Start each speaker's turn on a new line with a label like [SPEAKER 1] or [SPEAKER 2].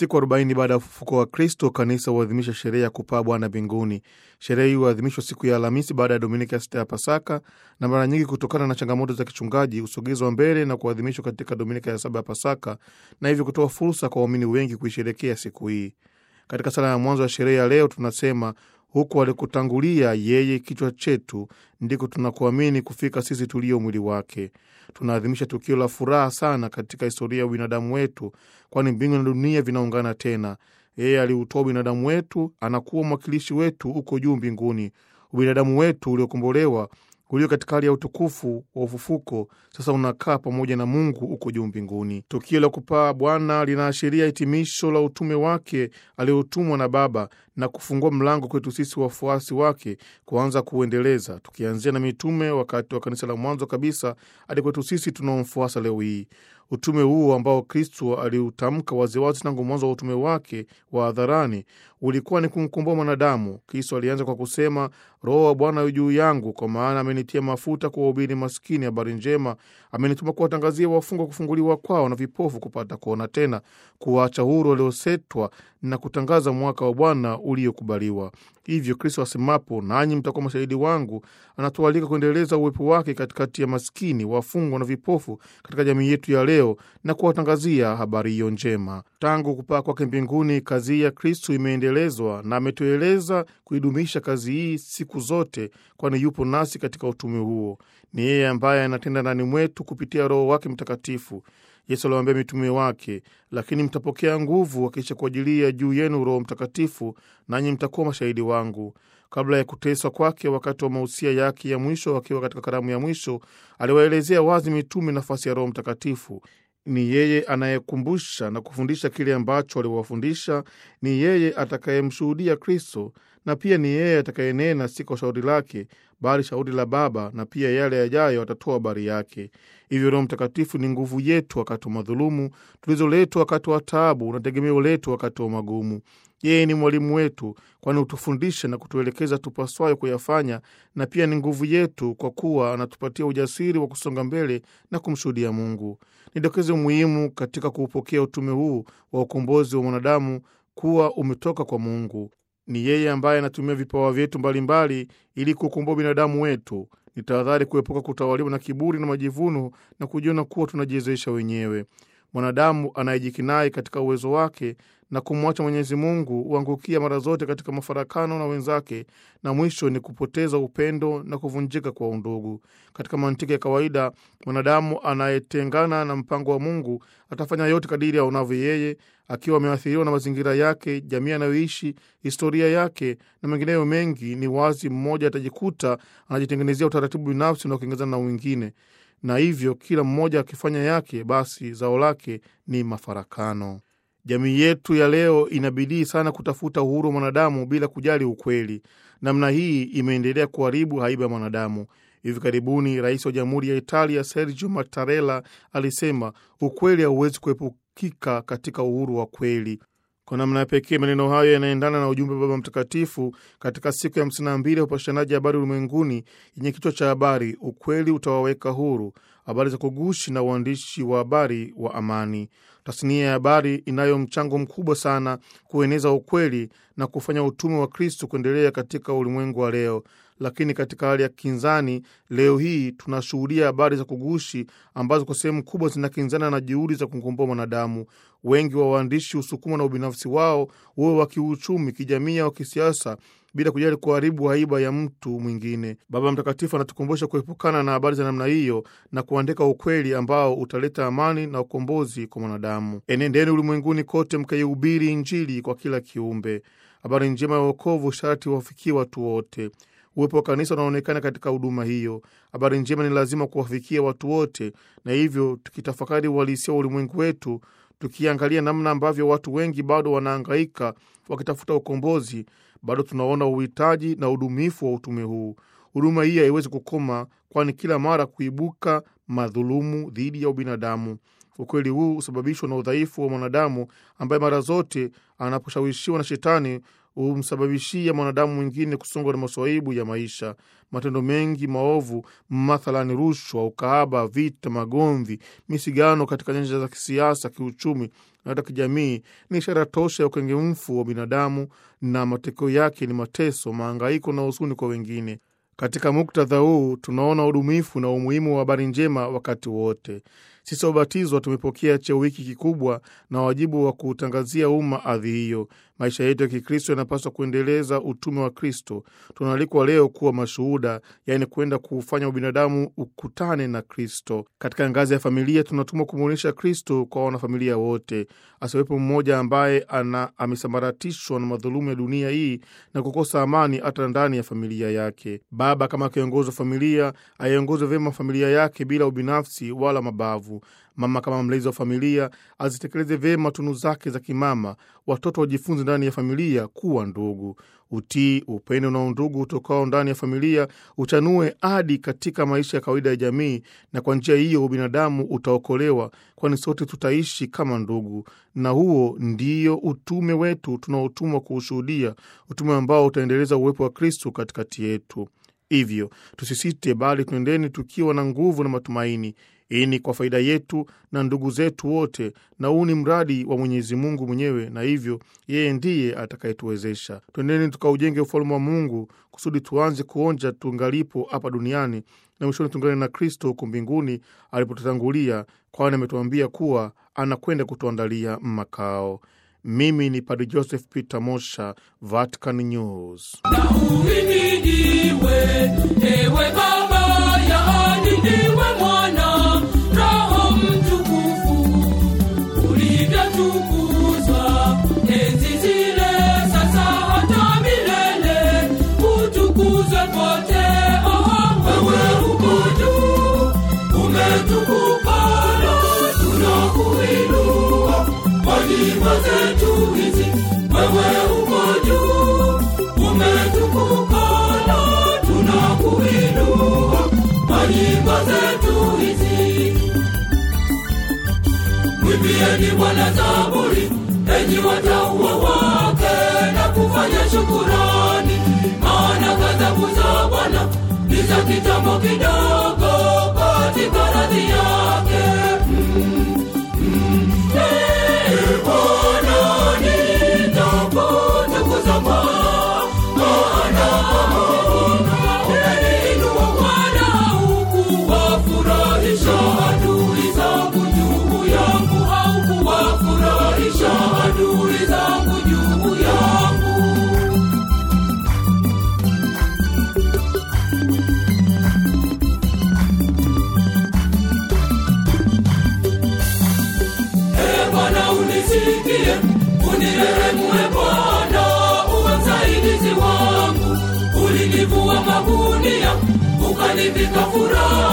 [SPEAKER 1] Siku arobaini baada ya ufufuko wa Kristo, kanisa huadhimisha sherehe ya kupaa Bwana mbinguni. Sherehe hii huadhimishwa siku ya Alhamisi baada ya Dominika ya sita ya Pasaka, na mara nyingi kutokana na changamoto za kichungaji husogezwa mbele na kuadhimishwa katika Dominika ya saba ya Pasaka, na hivyo kutoa fursa kwa waumini wengi kuisherekea siku hii. Katika sala ya mwanzo ya sherehe ya leo tunasema huku alikutangulia yeye kichwa chetu, ndiko tunakuamini kufika sisi tulio mwili wake. Tunaadhimisha tukio la furaha sana katika historia ya ubinadamu wetu, kwani mbingu na dunia vinaungana tena. Yeye aliutoa ubinadamu wetu, anakuwa mwakilishi wetu huko juu mbinguni. Ubinadamu wetu uliokombolewa ulio katika hali ya utukufu wa ufufuko sasa unakaa pamoja na Mungu huko juu mbinguni. Tukio la kupaa Bwana linaashiria hitimisho la utume wake aliotumwa na Baba na kufungua mlango kwetu sisi wafuasi wake kuanza kuuendeleza, tukianzia na mitume wakati wa kanisa la mwanzo kabisa hadi kwetu sisi tunaomfuasa leo hii. Utume huu ambao Kristo aliutamka waziwazi tangu mwanzo wa utume wake wa hadharani ulikuwa ni kumkomboa mwanadamu. Kristo alianza kwa kusema, Roho wa Bwana yu juu yangu, kwa maana amenitia mafuta kuwahubiri maskini habari njema, amenituma kuwatangazia wafungwa kufunguliwa kwao na vipofu kupata kuona tena, kuwaacha huru waliosetwa na kutangaza mwaka wa Bwana uliokubaliwa. Hivyo Kristo asemapo, nanyi mtakuwa mashahidi wangu, anatualika kuendeleza uwepo wake katikati ya maskini, wafungwa na vipofu katika jamii yetu ya leo na kuwatangazia habari hiyo njema. Tangu kupaa kwake mbinguni, kazi hii ya Kristo imeendelezwa na ametueleza kuidumisha kazi hii siku zote, kwani yupo nasi katika utume huo. Ni yeye ambaye anatenda ndani mwetu kupitia Roho wake Mtakatifu. Yesu aliwaambia mitume wake, lakini mtapokea nguvu akiisha kuajilia juu yenu Roho Mtakatifu, nanyi mtakuwa mashahidi wangu. Kabla ya kuteswa kwake, wakati wa mausia yake ya mwisho, akiwa katika karamu ya mwisho, aliwaelezea wazi mitume nafasi ya Roho Mtakatifu. Ni yeye anayekumbusha na kufundisha kile ambacho aliwafundisha. Ni yeye atakayemshuhudia Kristo, na pia ni yeye atakayenena si kwa shauri lake, bali shauri la Baba, na pia yale yajayo atatoa habari yake. Hivyo Roho Mtakatifu ni nguvu yetu wakati wa madhulumu, tulizoletwa wakati wa taabu na tegemeo letu wakati wa magumu. Yeye ni mwalimu wetu, kwani hutufundisha na kutuelekeza tupaswayo kuyafanya, na pia ni nguvu yetu, kwa kuwa anatupatia ujasiri wa kusonga mbele na kumshuhudia Mungu. Ni dokezo muhimu katika kuupokea utume huu wa ukombozi wa mwanadamu kuwa umetoka kwa Mungu. Ni yeye ambaye anatumia vipawa vyetu mbalimbali ili kuukomboa binadamu wetu. Ni tahadhari kuepuka kutawaliwa na kiburi na majivuno na kujiona kuwa tunajiwezesha wenyewe. Mwanadamu anayejikinai katika uwezo wake na kumwacha Mwenyezi Mungu huangukia mara zote katika mafarakano na wenzake, na mwisho ni kupoteza upendo na kuvunjika kwa undugu. Katika mantiki ya kawaida, mwanadamu anayetengana na mpango wa Mungu atafanya yote kadiri aonavyo yeye, akiwa ameathiriwa na mazingira yake, jamii anayoishi, historia yake na mengineyo mengi. Ni wazi mmoja atajikuta anajitengenezea utaratibu binafsi unaokiingizana na wengine na hivyo kila mmoja akifanya yake, basi zao lake ni mafarakano. Jamii yetu ya leo inabidii sana kutafuta uhuru wa mwanadamu bila kujali ukweli. Namna hii imeendelea kuharibu haiba ya mwanadamu. Hivi karibuni rais wa jamhuri ya Italia Sergio Mattarella alisema ukweli hauwezi kuepukika katika uhuru wa kweli. Kwa namna ya pekee maneno hayo yanaendana na ujumbe wa Baba Mtakatifu katika siku ya hamsini na mbili ya upashanaji habari ulimwenguni yenye kichwa cha habari ukweli utawaweka huru, habari za kugushi na uandishi wa habari wa amani. Tasnia ya habari inayo mchango mkubwa sana kueneza ukweli na kufanya utume wa Kristo kuendelea katika ulimwengu wa leo. Lakini katika hali ya kinzani, leo hii tunashuhudia habari za kugushi ambazo kwa sehemu kubwa zinakinzana na juhudi za kumkomboa mwanadamu. Wengi wa waandishi husukumwa na ubinafsi wao, uwe wa kiuchumi, kijamii au kisiasa, bila kujali kuharibu haiba ya mtu mwingine. Baba Mtakatifu anatukumbusha kuepukana na habari za namna hiyo na kuandika ukweli ambao utaleta amani na ukombozi kwa mwanadamu. Enendeni ulimwenguni kote mkaihubiri Injili kwa kila kiumbe. Habari njema ya wokovu sharti wafikie watu wote. Uwepo wa kanisa unaonekana katika huduma hiyo. Habari njema ni lazima kuwafikia watu wote, na hivyo tukitafakari uhalisia wa ulimwengu wetu, tukiangalia namna ambavyo watu wengi bado wanaangaika wakitafuta ukombozi, bado tunaona uhitaji na udumifu wa utume huu. Huduma hii haiwezi kukoma, kwani kila mara kuibuka madhulumu dhidi ya ubinadamu. Ukweli huu husababishwa na udhaifu wa mwanadamu ambaye mara zote anaposhawishiwa na Shetani humsababishia mwanadamu mwingine kusongwa na maswaibu ya maisha. Matendo mengi maovu, mathalani rushwa, ukaaba, vita, magomvi, misigano katika nyanja za kisiasa, kiuchumi na hata kijamii, ni ishara tosha ya ukengemfu wa binadamu, na matokeo yake ni mateso, maangaiko na husuni kwa wengine. Katika muktadha huu tunaona udumifu na umuhimu wa habari njema wakati wote. Sisi wabatizwa tumepokea cheo hiki kikubwa na wajibu wa kuutangazia umma adhi hiyo. Maisha yetu ya Kikristo yanapaswa kuendeleza utume wa Kristo. Tunaalikwa leo kuwa mashuhuda, yaani kwenda kuufanya ubinadamu ukutane na Kristo. Katika ngazi ya familia, tunatumwa kumwonyesha Kristo kwa wanafamilia wote. Asiwepo mmoja ambaye ana amesambaratishwa na madhulumu ya dunia hii na kukosa amani hata ndani ya familia yake. Baba kama kiongozi wa familia aiongoze vyema familia yake bila ubinafsi wala mabavu. Mama kama mlezi wa familia azitekeleze vyema tunu zake za kimama. Watoto wajifunze ndani ya familia kuwa ndugu. Utii, upendo na undugu utokao ndani ya familia uchanue hadi katika maisha ya kawaida ya jamii, na kwa njia hiyo ubinadamu utaokolewa, kwani sote tutaishi kama ndugu. Na huo ndio utume wetu tunaotumwa kuushuhudia, utume ambao utaendeleza uwepo wa Kristo katikati yetu. Hivyo tusisite, bali tuendeni tukiwa na nguvu na matumaini. Hii ni kwa faida yetu na ndugu zetu wote, na huu ni mradi wa Mwenyezi Mungu mwenyewe, na hivyo yeye ndiye atakayetuwezesha. Twendeni tukaujenge ufalme wa Mungu kusudi tuanze kuonja tungalipo hapa duniani na mwishoni tungane na Kristo huko mbinguni alipotutangulia, kwani ametuambia kuwa anakwenda kutuandalia makao. Mimi ni Padre Joseph Peter Mosha, Vatican News.
[SPEAKER 2] Na uhimidiwe ewe Baba, yaani ndiwe Mwana, Roho Mtukufu, ulivyotukuzwa enzi zile, sasa hata milele, utukuzwe pote. Oh, wewe uko juu, umetukuka, na tunakuinua kwa nyimbo zetu hizi. Wewe uko juu, umetukuka, na tunakuinua kwa nyimbo zetu hizi. Mwimbieni Bwana zaburi, enyi watauwa wake, na kufanya shukurani, maana ghadhabu za Bwana ni za kitambo kidogo, katika radhi yake. Mm, mm, eh, Bwana nitakutukuza, maana umeniinua Bwana, hukuwafurahisha adui zangu juu yangu, haukuwafurahisha adui zangu juu yangu. Ee Bwana unisikie, unirehemu e Bwana, uwe msaidizi wangu. Ulinivua magunia, ukanivika furaha